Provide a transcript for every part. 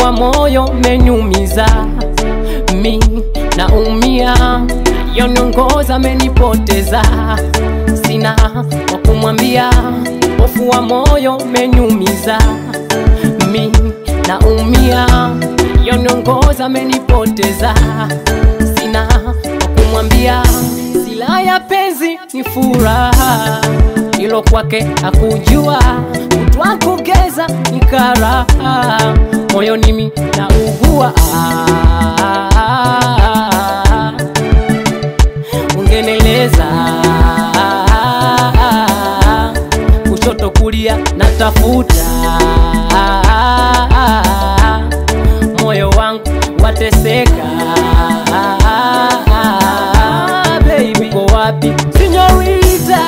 wa moyo menyumiza mi naumia yoniongoza menipoteza sina wa kumwambia hofu wa moyo menyumiza mi naumia yoniongoza menipoteza sina wa kumwambia sila ya penzi ni furaha ilo kwake hakujua kutwa kugeza ni karaha moyoni mi naugua ungeneleza kushoto kulia natafuta moyo wangu wateseka baby uko wapi sinyorita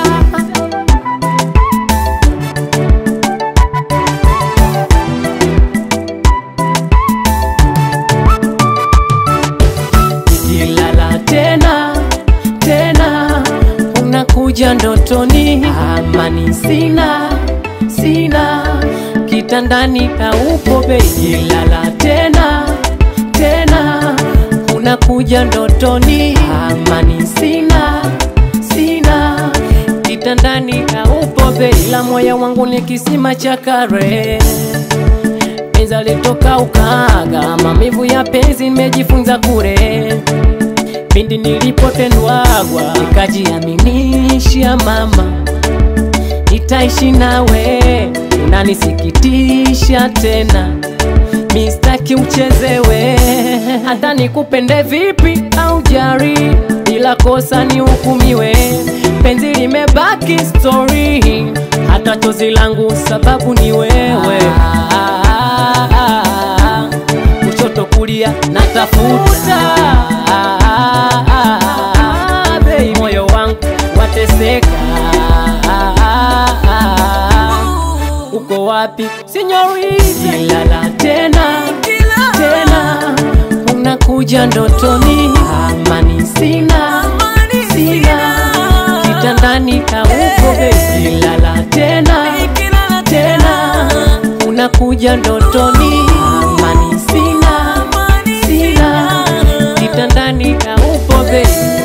nikilala tena tena unakuja ndotoni amani sina sina kitandani haupo beilala tena tena unakuja ndotoni amani sina sina kitandani haupo beila moyo wangu ni kisima cha kare penzi alitoka ukaga mamivu ya penzi nimejifunza kure pindi nilipotendwagwa nikajiaminisha mama nitaishi nawe unanisikitisha tena mistaki uchezewe hata nikupende vipi au jari bila kosa ni hukumiwe penzi limebaki story hata chozi langu sababu ni wewe kushoto kulia natafuta Baby, moyo wangu wateseka uko wapi sinyorita ilala tena tena unakuja ndotoni amani sina sina kitandani haupo baby ilala tena tena unakuja ndotoni amani sina sina kitandani haupo baby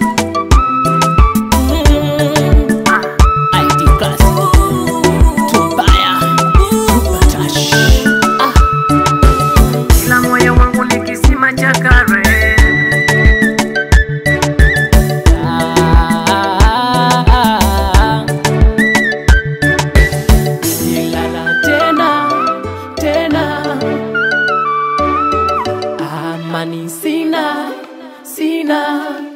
ID classic Tubaya Super touch Ah Ila moyo wangu ni kisima cha kare Ilala tena tena amani sina sina